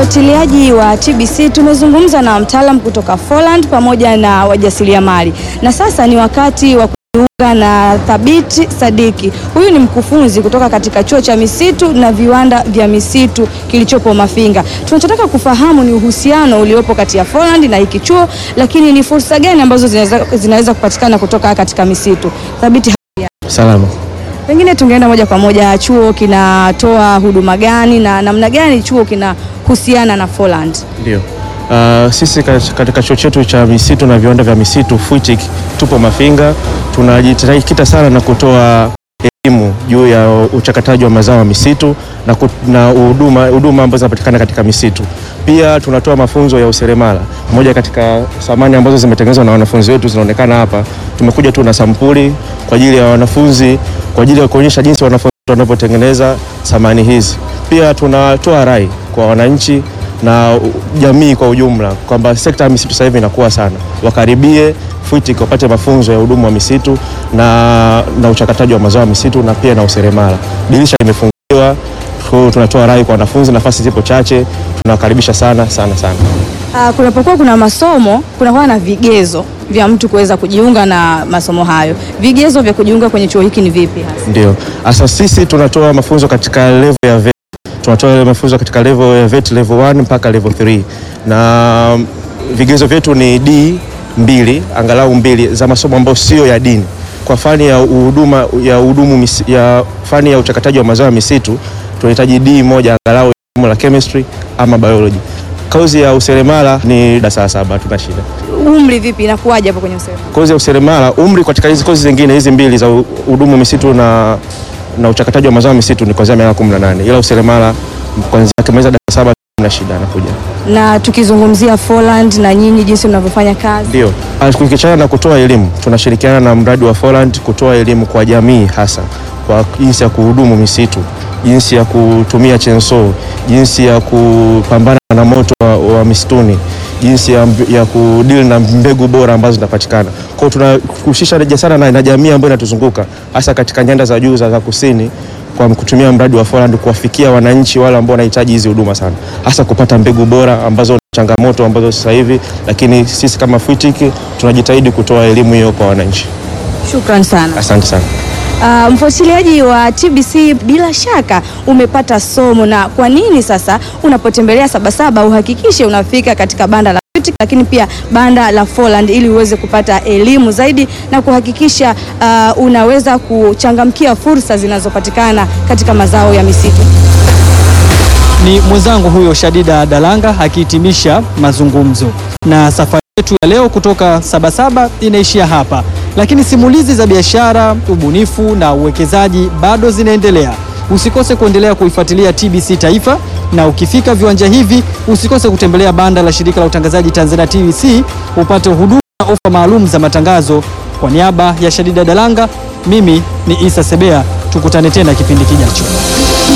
Mfuatiliaji wa TBC tumezungumza na mtaalam kutoka Folland pamoja na wajasiriamali, na sasa ni wakati wa kujiunga na Thabiti Sadiki. Huyu ni mkufunzi kutoka katika chuo cha misitu na viwanda vya misitu kilichopo Mafinga. Tunachotaka kufahamu ni uhusiano uliopo kati ya Folland na hiki chuo, lakini ni fursa gani ambazo zinaweza, zinaweza kupatikana kutoka katika misitu. Thabiti, Salama. pengine tungeenda moja kwa moja, chuo kinatoa huduma gani na namna gani chuo kinahusiana na Folland? Ndio. Uh, sisi kat- katika chuo chetu cha misitu na viwanda vya misitu FUITIC tupo Mafinga, tunajikita sana na kutoa elimu juu ya uchakataji wa mazao ya misitu na ku- na huduma huduma ambazo zinapatikana katika misitu. Pia tunatoa mafunzo ya useremala. Moja katika samani ambazo zimetengenezwa na wanafunzi wetu zinaonekana hapa. Tumekuja tu na sampuli kwa ajili ya wanafunzi, kwa ajili ya kuonyesha jinsi wanafunzi wanavyotengeneza samani hizi. Pia tunatoa rai kwa wananchi na jamii kwa ujumla kwamba sekta ya misitu sasa hivi inakuwa sana, wakaribie FUITIC wapate mafunzo ya huduma wa misitu na, na uchakataji wa mazao ya misitu na pia na useremala. Dirisha limefunguliwa, tu- tunatoa rai kwa wanafunzi, nafasi zipo chache, tunawakaribisha sana sana sana. Uh, kunapokuwa kuna masomo kunakuwa na vigezo vya mtu kuweza kujiunga na masomo hayo. Vigezo vya kujiunga kwenye chuo hiki ni vipi hasa? Ndio hasa sisi tunatoa mafunzo katika level ya vet. Tunatoa mafunzo katika level ya vet level 1 mpaka level 3 na mm, vigezo vyetu ni D mbili angalau mbili za masomo ambayo sio ya dini. Kwa fani ya huduma ya hudumu misi- ya fani ya uchakataji wa mazao ya misitu tunahitaji D moja angalau ya somo la chemistry ama biology. Kozi ya useremala ni darasa la saba, tuna shida. Umri vipi, inakuwaje hapo kwenye usema? Kozi ya useremala umri katika hizi kozi zingine hizi mbili za hudumu misitu na, na uchakataji wa mazao ya misitu ni kuanzia miaka 18 ila useremala kuanzia akimaliza darasa saba na shida anakuja. Na tukizungumzia Folland na nyinyi jinsi mnavyofanya kazi, Ndio. Ah, Tukiachana na kutoa elimu, tunashirikiana na mradi wa Folland kutoa elimu kwa jamii hasa kwa jinsi ya kuhudumu misitu, jinsi ya kutumia chainsaw, jinsi ya kupambana na moto wa, wa misituni, jinsi ya, ya kudili na mbegu bora ambazo zinapatikana. Kwa hiyo tunahusisha sana na, na jamii ambayo inatuzunguka hasa katika nyanda za juu za, za kusini kwa kutumia mradi wa Folland kuwafikia wananchi wale ambao wanahitaji hizi huduma sana, hasa kupata mbegu bora ambazo changamoto ambazo sasa hivi, lakini sisi kama FUITIC tunajitahidi kutoa elimu hiyo kwa wananchi. shukran sana. Asante sana. Uh, mfuatiliaji wa TBC bila shaka umepata somo, na kwa nini sasa unapotembelea Sabasaba uhakikishe unafika katika banda la FUITIC, lakini pia banda la Folland ili uweze kupata elimu zaidi na kuhakikisha uh, unaweza kuchangamkia fursa zinazopatikana katika mazao ya misitu. Ni mwenzangu huyo Shadida Dalanga akihitimisha mazungumzo. Na safari yetu ya leo kutoka Sabasaba inaishia hapa, lakini simulizi za biashara, ubunifu na uwekezaji bado zinaendelea. Usikose kuendelea kuifuatilia TBC Taifa, na ukifika viwanja hivi usikose kutembelea banda la shirika la utangazaji Tanzania TBC upate huduma na ofa maalum za matangazo. Kwa niaba ya Shadida Dalanga, mimi ni Isa Sebea, tukutane tena kipindi kijacho.